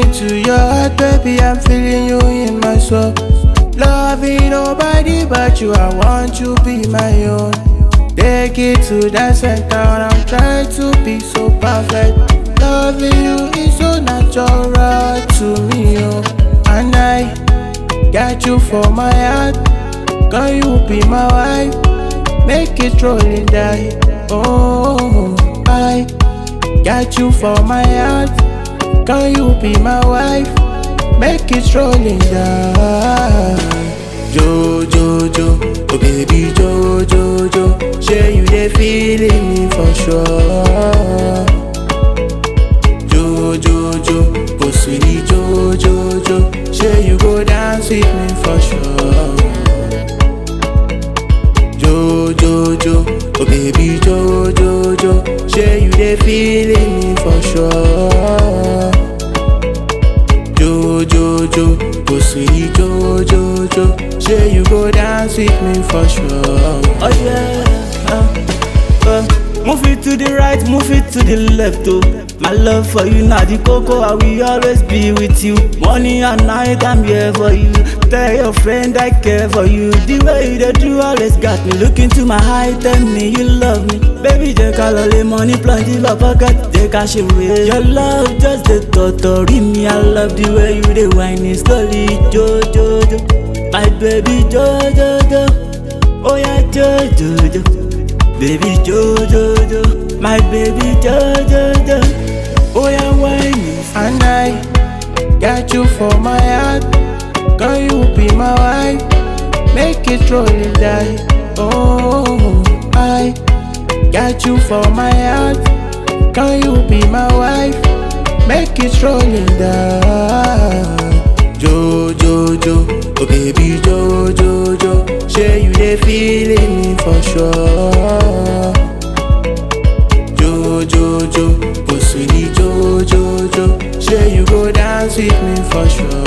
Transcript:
into your heart, baby. I'm feeling you in my soul. Loving nobody but you. I want you be my own. Take it to the center. I'm trying to be so perfect. Loving you is so natural to me, oh. And I got you for my heart. Can you be my wife? Make it rolling die. Oh, I got you for my heart. Can you be my wife? Make it rolling die. Jo jo jo, oh baby jo jo jo. Share you they feeling me for sure. Jo jo jo, oh sweetie jo jo jo. Share you go dance with me for sure. Jo jo jo, oh baby jo jo jo. Share you they feeling me for sure. Jo jo jo, oh sweetie jo jo jo. Share you go dance with me for sure. Oh yeah. Uh, uh, move it to the right, move it to the left, oh. My love for you now the cocoa, I will always be with you. Morning and night, I'm here for you. Tell your friend I care for you. The way you dey do always got me. Look into my eye, tell me you love me. Baby, jẹ́ ká lọ lé money plenty for pocket, jẹ́ ká ṣe wé. Your love just dey totori me. I love the way you dey whine it slowly, jo jo jo. My baby, jo jo jo. Oh yeah, jo jo jo. Baby jo jo jo, my baby jo jo jo. Oh yeah, whine it. And I got you for my heart. Can you be my wife? Make it rolling die. Oh, I got you for my heart. Can you be my wife? Make it rolling die. Jo jo jo, oh baby jo jo jo. Share you they feeling me for sure. Jo jo jo, oh sweetie jo jo jo. Share you go dance with me for sure.